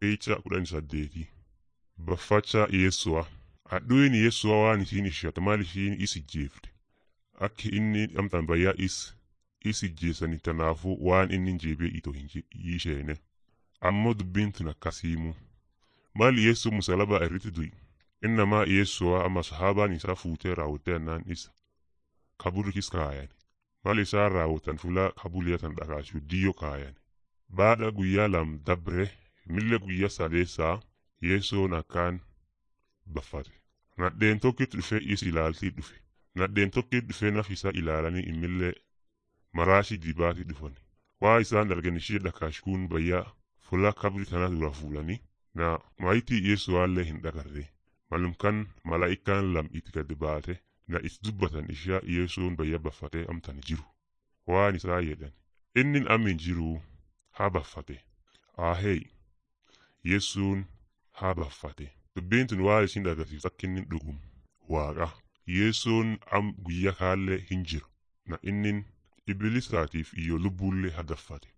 Eeyicha kudhanii saddeeti Baffacha Yeessu'a. Hadhuun Yeessu'a waan isiin ishatu maal ishiin is ijjeefte. Akka inni amtaan bayyaa is is ijjeessani tanaafuu waan inni jeebee itoo hin isheene. Ammoo dubbiin tun akkasiimu. Maal Yeessuu musalabaa irratti du'i. Innamaa Yeessu'a amma sahaabaan isaa fuutee raawwattee annaan isa. Kaburikis kaayan. Maal isaan raawwatan fulaa kabuliyyatan dhakaasuu diyyoo kaayan. Baadha guyyaa lam dabre mille guyyaa sadeessaa Yeessoon akkaan baffate. Nadheen tokkitti dhufee is ilaaltii dhufe. Nadheen tokkitti dhufee naf isaa ilaalanii immillee maraashii dibaatii dhufan. Waa isaan dargan ishee dhakaashkuun bayyaa fulaa kabri tana dura fuulanii na maayitii Yeessuwaallee hin dhagarre. Malumkan malaa'ikaan lam itti gad baate na is dubbatan ishaa Yeessuun bayya baffatee amtan jiru. Waan isaa jedhan. Inni amin jiruu haa baffate. Ahee Yeessuun haa baffate. Dubbiin tun waan isin agarsiisu akka inni dhugum waaqa. Yeessuun am guyyaa kaallee hin jiru. Na inni ibilisaatiif iyyoo lubbuullee hagaffate.